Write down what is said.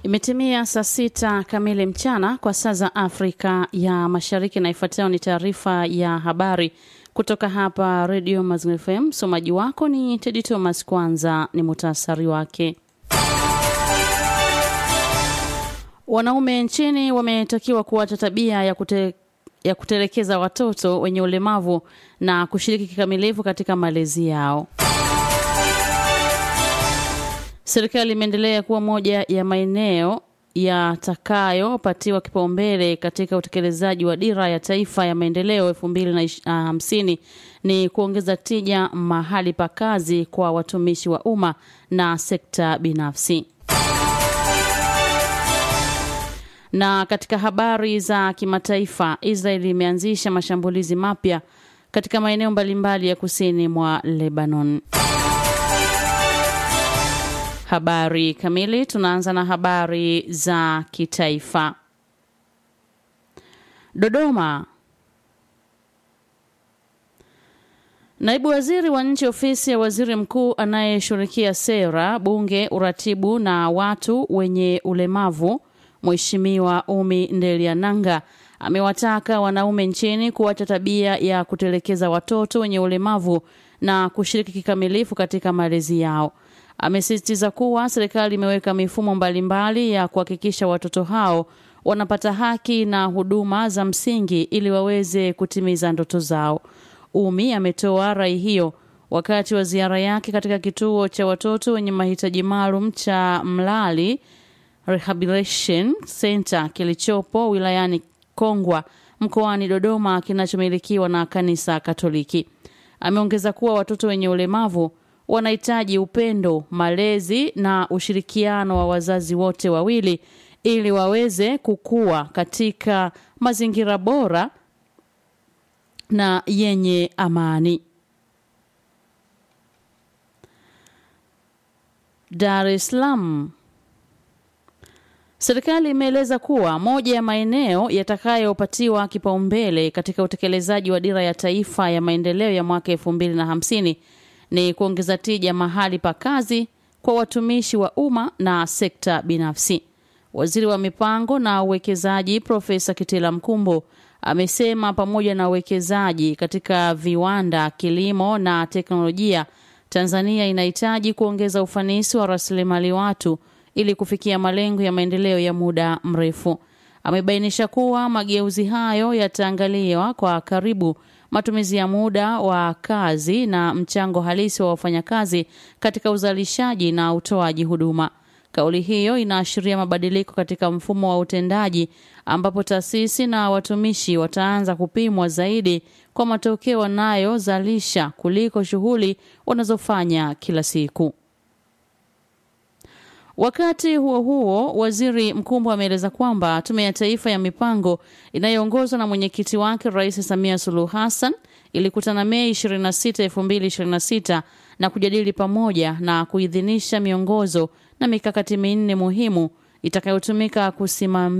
Imetimia saa sita kamili mchana kwa saa za Afrika ya Mashariki, na ifuatayo ni taarifa ya habari kutoka hapa Redio Mazingira FM. Msomaji wako ni Tedi Thomas. Kwanza ni muhtasari wake. Wanaume nchini wametakiwa kuacha tabia ya kute, ya kutelekeza watoto wenye ulemavu na kushiriki kikamilifu katika malezi yao. Serikali imeendelea kuwa moja ya maeneo yatakayopatiwa kipaumbele katika utekelezaji wa dira ya taifa ya maendeleo elfu mbili na hamsini ni kuongeza tija mahali pa kazi kwa watumishi wa umma na sekta binafsi. Na katika habari za kimataifa, Israeli imeanzisha mashambulizi mapya katika maeneo mbalimbali ya kusini mwa Lebanon. Habari kamili. Tunaanza na habari za kitaifa. Dodoma. Naibu waziri wa nchi ofisi ya waziri mkuu anayeshughulikia sera, bunge, uratibu na watu wenye ulemavu, Mheshimiwa Umi Ndeliananga amewataka wanaume nchini kuacha tabia ya kutelekeza watoto wenye ulemavu na kushiriki kikamilifu katika malezi yao. Amesisitiza kuwa serikali imeweka mifumo mbalimbali ya kuhakikisha watoto hao wanapata haki na huduma za msingi ili waweze kutimiza ndoto zao. Umi ametoa rai hiyo wakati wa ziara yake katika kituo cha watoto wenye mahitaji maalum cha Mlali Rehabilitation Center kilichopo wilayani Kongwa mkoani Dodoma kinachomilikiwa na kanisa Katoliki. Ameongeza kuwa watoto wenye ulemavu wanahitaji upendo, malezi na ushirikiano wa wazazi wote wawili ili waweze kukua katika mazingira bora na yenye amani. Dar es Salaam. Serikali imeeleza kuwa moja ya maeneo yatakayopatiwa kipaumbele katika utekelezaji wa dira ya taifa ya maendeleo ya mwaka elfu mbili na hamsini ni kuongeza tija mahali pa kazi kwa watumishi wa umma na sekta binafsi. Waziri wa mipango na uwekezaji Profesa Kitila Mkumbo amesema pamoja na uwekezaji katika viwanda, kilimo na teknolojia, Tanzania inahitaji kuongeza ufanisi wa rasilimali watu ili kufikia malengo ya maendeleo ya muda mrefu. Amebainisha kuwa mageuzi hayo yataangaliwa kwa karibu matumizi ya muda wa kazi na mchango halisi wa wafanyakazi katika uzalishaji na utoaji huduma. Kauli hiyo inaashiria mabadiliko katika mfumo wa utendaji ambapo taasisi na watumishi wataanza kupimwa zaidi kwa matokeo wanayozalisha kuliko shughuli wanazofanya kila siku. Wakati huo huo, waziri Mkumbo ameeleza kwamba Tume ya Taifa ya Mipango inayoongozwa na mwenyekiti wake Rais Samia Suluhu Hassan ilikutana Mei 26, 2026 na kujadili pamoja na kuidhinisha miongozo na mikakati minne muhimu itakayotumika kusimamia